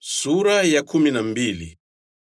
Sura ya kumi na mbili.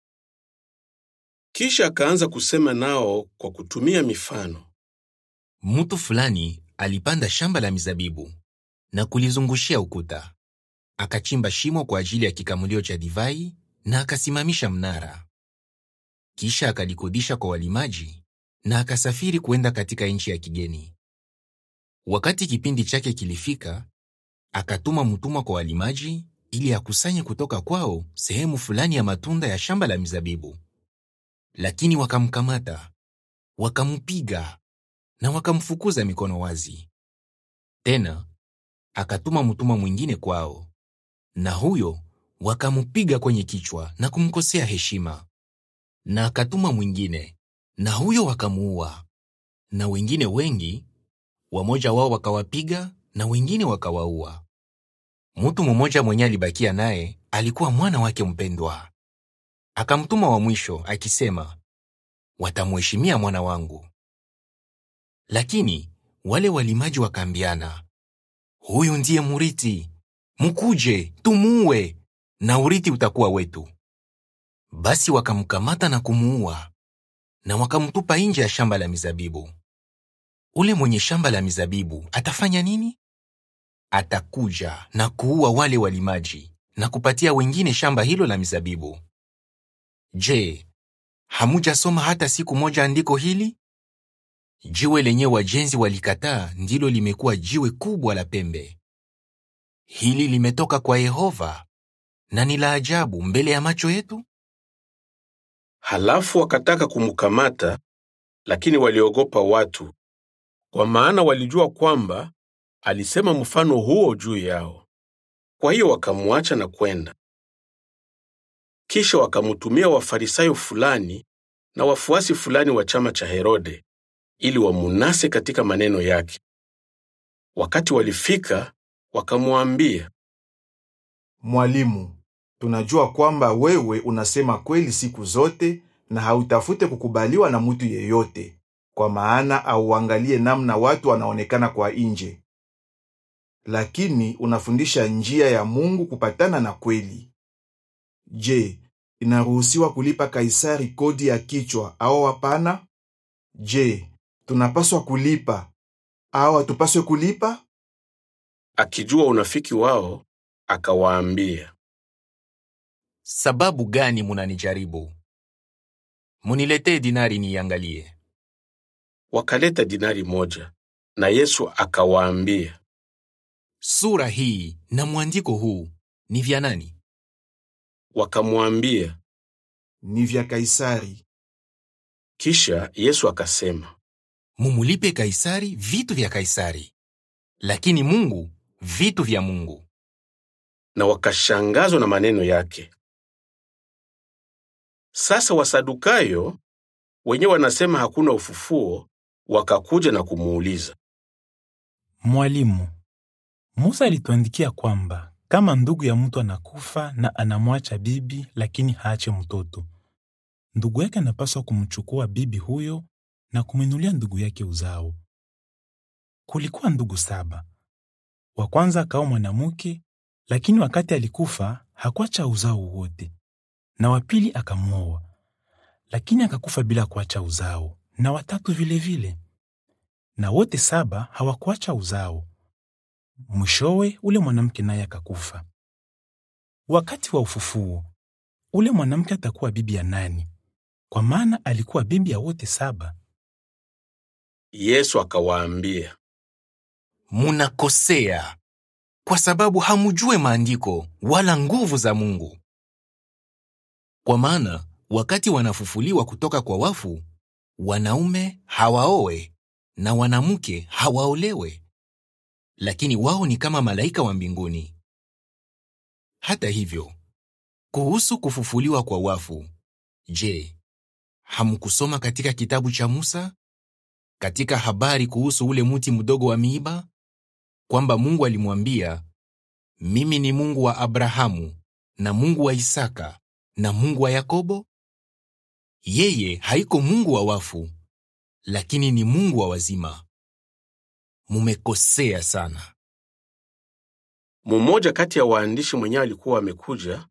Kisha akaanza kusema nao kwa kutumia mifano. Mtu fulani alipanda shamba la mizabibu na kulizungushia ukuta. Akachimba shimo kwa ajili ya kikamulio cha divai na akasimamisha mnara. Kisha akalikodisha kwa walimaji na akasafiri kuenda katika nchi ya kigeni. Wakati kipindi chake kilifika, akatuma mtumwa kwa walimaji ili akusanye kutoka kwao sehemu fulani ya matunda ya shamba la mizabibu. Lakini wakamkamata, wakampiga na wakamfukuza mikono wazi. Tena akatuma mtumwa mwingine kwao, na huyo wakampiga kwenye kichwa na kumkosea heshima. Na akatuma mwingine, na huyo wakamuua. Na wengine wengi, wamoja wao wakawapiga na wengine wakawaua. Mtu mmoja mwenye alibakia naye alikuwa mwana wake mpendwa. Akamtuma wa mwisho akisema, watamheshimia mwana wangu. Lakini wale walimaji wakaambiana, huyu ndiye murithi, mkuje tumuue, na urithi utakuwa wetu. Basi wakamkamata na kumuua, na wakamtupa nje ya shamba la mizabibu. Ule mwenye shamba la mizabibu atafanya nini? Atakuja na kuua wale walimaji na kupatia wengine shamba hilo la mizabibu. Je, hamujasoma hata siku moja andiko hili? Jiwe lenye wajenzi walikataa ndilo limekuwa jiwe kubwa la pembe. Hili limetoka kwa Yehova na ni la ajabu mbele ya macho yetu. Halafu wakataka kumkamata, lakini waliogopa watu, kwa maana walijua kwamba alisema mfano huo juu yao. Kwa hiyo wakamwacha na kwenda. Kisha wakamtumia Wafarisayo fulani na wafuasi fulani wa chama cha Herode ili wamunase katika maneno yake. Wakati walifika, wakamwambia, Mwalimu, tunajua kwamba wewe unasema kweli siku zote na hautafute kukubaliwa na mtu yeyote, kwa maana auangalie namna watu wanaonekana kwa nje, lakini unafundisha njia ya Mungu kupatana na kweli. Je, inaruhusiwa kulipa Kaisari kodi ya kichwa au hapana? Je, tunapaswa kulipa au hatupaswe kulipa? akijua unafiki wao, akawaambia, Sababu gani munanijaribu? Muniletee dinari niiangalie. wakaleta dinari moja, na Yesu akawaambia, Sura hii na mwandiko huu ni vya nani? wakamwambia. Ni vya Kaisari. Kisha Yesu akasema, Mumulipe Kaisari vitu vya Kaisari, lakini Mungu vitu vya Mungu. na wakashangazwa na maneno yake. Sasa Wasadukayo wenyewe wanasema hakuna ufufuo, wakakuja na kumuuliza. Mwalimu, Musa alituandikia kwamba kama ndugu ya mtu anakufa na anamwacha bibi lakini haache mtoto, ndugu yake anapaswa kumchukua bibi huyo na kumwinulia ndugu yake uzao. Kulikuwa ndugu saba. Wa kwanza akaoa mwanamke, lakini wakati alikufa hakuacha uzao wote, na wa pili akamwoa, lakini akakufa bila kuacha uzao, na watatu vilevile vile. Na wote saba hawakuacha uzao. Mwishowe ule mwanamke naye akakufa. Wakati wa ufufuo, ule mwanamke atakuwa bibi ya nani? Kwa maana alikuwa bibi ya wote saba. Yesu akawaambia, Munakosea kwa sababu hamujue maandiko wala nguvu za Mungu. Kwa maana wakati wanafufuliwa kutoka kwa wafu, wanaume hawaoe na wanamke hawaolewe, lakini wao ni kama malaika wa mbinguni. Hata hivyo, kuhusu kufufuliwa kwa wafu, je, hamkusoma katika kitabu cha Musa katika habari kuhusu ule mti mdogo wa miiba kwamba Mungu alimwambia, mimi ni Mungu wa Abrahamu na Mungu wa Isaka na Mungu wa Yakobo? Yeye haiko Mungu wa wafu, lakini ni Mungu wa wazima. Mumekosea sana. Mmoja kati ya waandishi mwenyewe alikuwa amekuja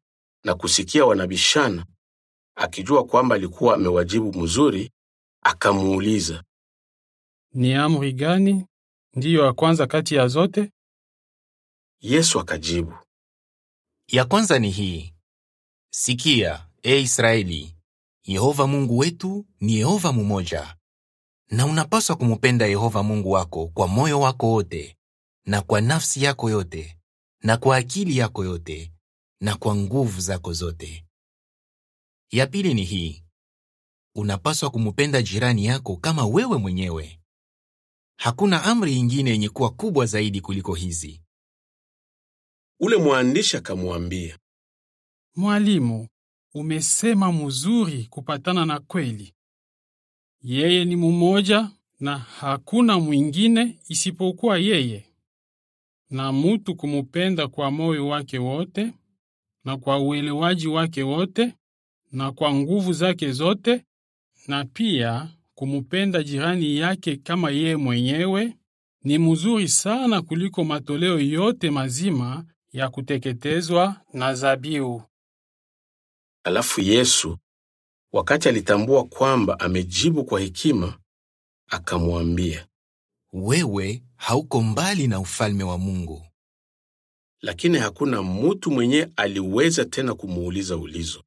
na kusikia wanabishana, akijua kwamba alikuwa amewajibu mzuri, akamuuliza, Ni amri gani ndiyo ya kwanza kati ya zote? Yesu akajibu, Ya kwanza ni hii: Sikia, e Israeli, Yehova Mungu wetu ni Yehova mumoja, na unapaswa kumupenda Yehova Mungu wako kwa moyo wako wote, na kwa nafsi yako yote, na kwa akili yako yote, na kwa nguvu zako zote. Ya pili ni hii: unapaswa kumupenda jirani yako kama wewe mwenyewe. Hakuna amri ingine yenye kuwa kubwa zaidi kuliko hizi. ule mwandishi akamwambia, Mwalimu, umesema mzuri kupatana na kweli. Yeye ni mumoja na hakuna mwingine isipokuwa yeye, na mutu kumupenda kwa moyo wake wote na kwa uelewaji wake wote na kwa nguvu zake zote, na pia kumupenda jirani yake kama yeye mwenyewe ni mzuri sana kuliko matoleo yote mazima ya kuteketezwa na zabiu. Alafu Yesu, wakati alitambua kwamba amejibu kwa hekima, akamwambia, Wewe hauko mbali na ufalme wa Mungu. lakini hakuna mutu mwenye aliweza tena kumuuliza ulizo.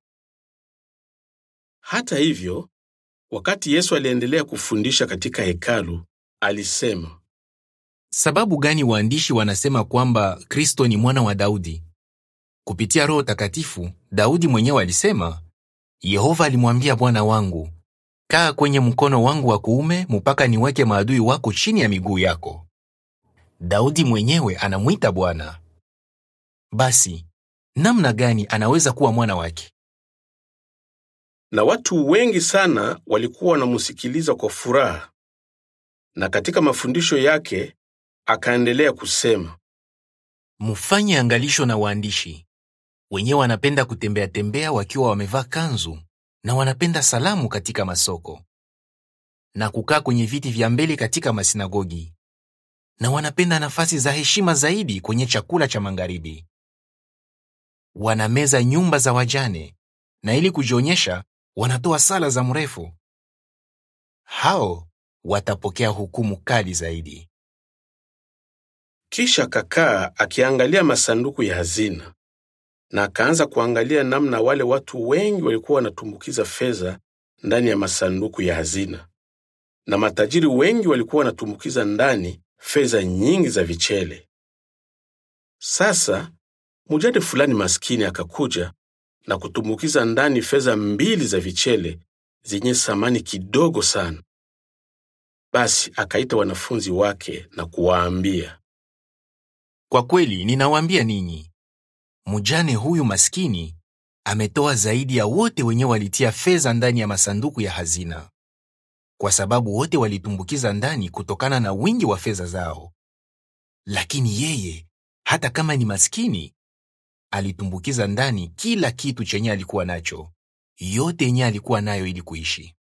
Hata hivyo, wakati Yesu aliendelea kufundisha katika hekalu, alisema, Sababu gani waandishi wanasema kwamba Kristo ni mwana wa Daudi? Kupitia Roho Takatifu, Daudi mwenyewe alisema, Yehova alimwambia Bwana wangu, kaa kwenye mkono wangu wa kuume mpaka niweke maadui wako chini ya miguu yako. Daudi mwenyewe anamwita Bwana. Basi namna gani anaweza kuwa mwana wake? na watu wengi sana walikuwa wanamsikiliza kwa furaha. Na katika mafundisho yake akaendelea kusema, Mfanye angalisho na waandishi wenyewe wanapenda kutembea tembea wakiwa wamevaa kanzu na wanapenda salamu katika masoko na kukaa kwenye viti vya mbele katika masinagogi na wanapenda nafasi za heshima zaidi kwenye chakula cha magharibi. Wanameza nyumba za wajane na ili kujionyesha wanatoa sala za mrefu. Hao watapokea hukumu kali zaidi. Kisha akakaa akiangalia masanduku ya hazina, na akaanza kuangalia namna wale watu wengi walikuwa wanatumbukiza fedha ndani ya masanduku ya hazina, na matajiri wengi walikuwa wanatumbukiza ndani fedha nyingi za vichele. Sasa mujane fulani maskini akakuja na kutumbukiza ndani fedha mbili za vichele zenye thamani kidogo sana. Basi akaita wanafunzi wake na kuwaambia, Kwa kweli ninawaambia ninyi, mjane huyu maskini ametoa zaidi ya wote wenye walitia fedha ndani ya masanduku ya hazina, kwa sababu wote walitumbukiza ndani kutokana na wingi wa fedha zao. Lakini yeye, hata kama ni maskini, alitumbukiza ndani kila kitu chenye alikuwa nacho, yote yenye alikuwa nayo ili kuishi.